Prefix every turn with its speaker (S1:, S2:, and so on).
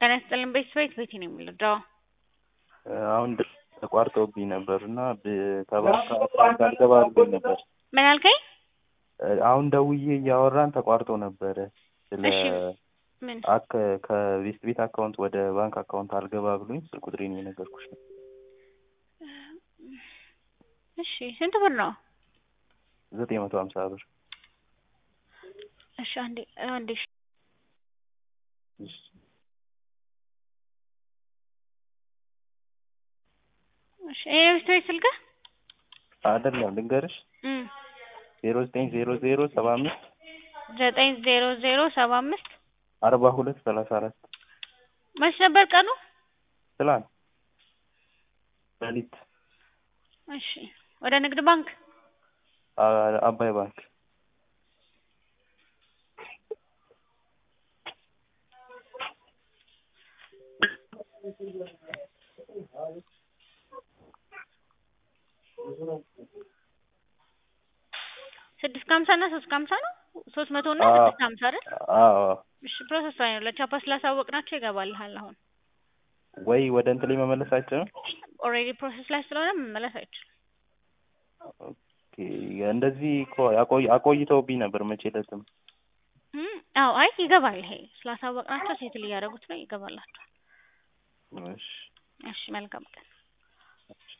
S1: ጤና ይስጥልን ቤተሰቤት ቤቴ ነው የምልደው
S2: አሁን ተቋርጦብኝ ነበር እና ከባንክ አልገባ ብሎኝ ነበር።
S1: ምን አልከኝ?
S2: አሁን ደውዬ እያወራን ተቋርጦ ነበረ። ስለ
S1: እሺ ምን
S2: አክ ከቤስት ቤት አካውንት ወደ ባንክ አካውንት አልገባ ብሎኝ ስልክ ቁጥሬን የነገርኩሽ ነው።
S1: እሺ ስንት ብር ነው?
S2: ዘጠኝ መቶ ሀምሳ ብር
S1: እሺ አንዴ አንዴ እሺ እሺ ይሄ ቤስት ቤት ስልክህ
S2: አይደለም ልንገርሽ
S1: እም
S2: ዜሮ ዘጠኝ ዜሮ ዜሮ ሰባ አምስት
S1: ዘጠኝ ዜሮ ዜሮ ሰባ አምስት
S2: አርባ ሁለት ሰላሳ አራት
S1: መች ነበር ቀኑ?
S2: ትላንት ሌሊት
S1: እሺ ወደ ንግድ ባንክ
S2: አ- አባይ ባንክ
S1: ስድስት ከሀምሳ እና ሶስት ከሀምሳ ነው ሶስት መቶ እና
S2: አዎ።
S1: ስድስት ከሀምሳ አይደል?
S2: አዎ
S1: እሺ ፕሮሰስ ላይ ነው ለቻፓ ስላሳወቅናቸው ይገባልሃል አሁን
S2: ወይ ወደ እንትን ላይ መመለስ አይችልም።
S1: ኦልሬዲ ፕሮሰስ ላይ ስለሆነ መመለስ አይችልም
S2: ኦኬ እንደዚህ እኮ አቆይ አቆይተውብኝ ነበር መቼ ዕለትም
S1: እም አዎ አይ ይገባል ይሄ ስላሳወቅናቸው ሴትል እያደረጉት ነው ይገባላቸዋል
S2: እሺ
S1: እሺ መልካም ቀን